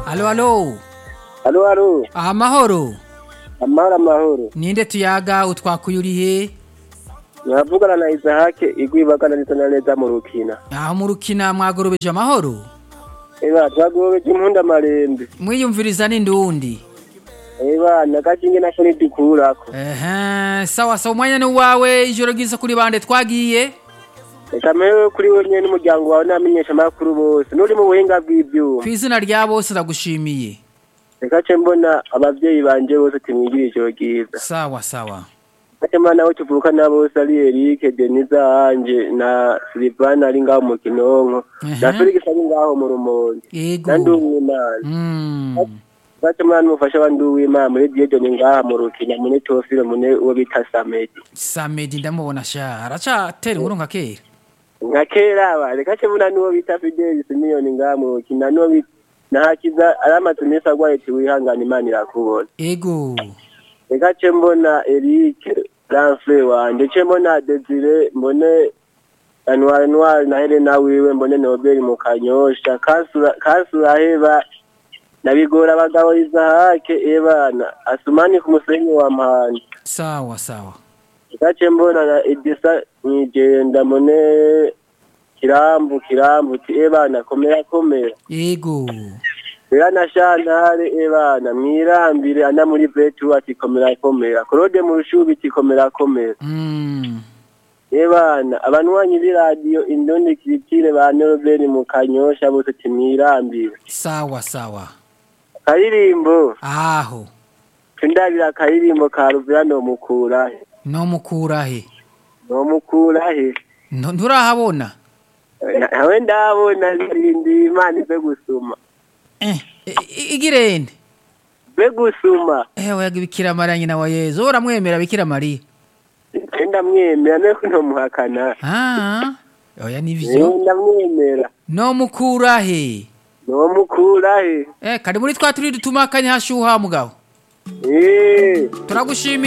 alo alo Alo alo aha amahoro amahoro amahoro ninde tuyaga utwakuye urihe muravugana na Isahake igwibagana neza na neza mu rukina aho mu rukina mwagorobeje amahoro eba twagobeje impunda marembe mwiyumviriza n'indundi eba nagakinge nako nidukurako ehe sawa sawa umwanya ni uwawe ijoro ryiza kuri bande twagiye reka mewe kuri we nyene n'umuryango wawe n'abamenyesha amakuru bose n'uri mu buhinga bw'ivyuma ku izina rya bose ndagushimiye reka ce mbona abavyeyi banje bose timwigire ijoro ryiza sawa sawa ate mbona nabo tuvukana bose ari Eric Deniza Anje na Silvana ari ngaho mu Kinonko na Ehe. Felix ari ngaho mu Rumonge ego na Nduwimana Mm. Bati mwana mufasha wa Nduwimana muri Diedone ngaha mu Rukina muri Tofile mune uwo bita Samedi samedi ndamubona sha aracatera inkuru nka kera nka kera aba reka ce mbona n'uwo bita Fidel Simiyoni ngaha mu Rukina n'uwo bita nahakiza aramaze iminsi agwaye ati wihangane Imana irakubona ego reka ce mbona Eric Lanfre wanje ce mbona Desire mbone Anwar Noir na Helena wiwe mbone Nobel mu Kanyosha kasura kasura heba nabigora abagabo Isahake ebana asumani ku musenyi wa mpanda sawa sawa gace mbona na Edisa nigenda mbone kirambu kirambu ti ebana komera komera ego Bera na Shantare ebana mwirambire ana muri Betu ati komera komera Claude mu rushubi ati komera komera Mm. ebana abanwanyi b'iradiyo Indondi Kiritire ba Norbert mu Kanyosha bose ati mwirambire sawa sawa karirimbo aho tundabira karirimbo ka Ruviano mukurahe nomukurahe no mukurahe No- nturahabona nawe ndabona ndi imana ive gusuma eh i- i- igirende be gusuma ewe yaga bikira mariya nyina wa yezu uramwemera bikira mariya ndamwemera nuko ntomuhakana ah oya nivyo ndamwemera nomukurahe nomukurahe eh kari muri twa turi dutuma akanya hashuha mugabo Eh. turagushimiye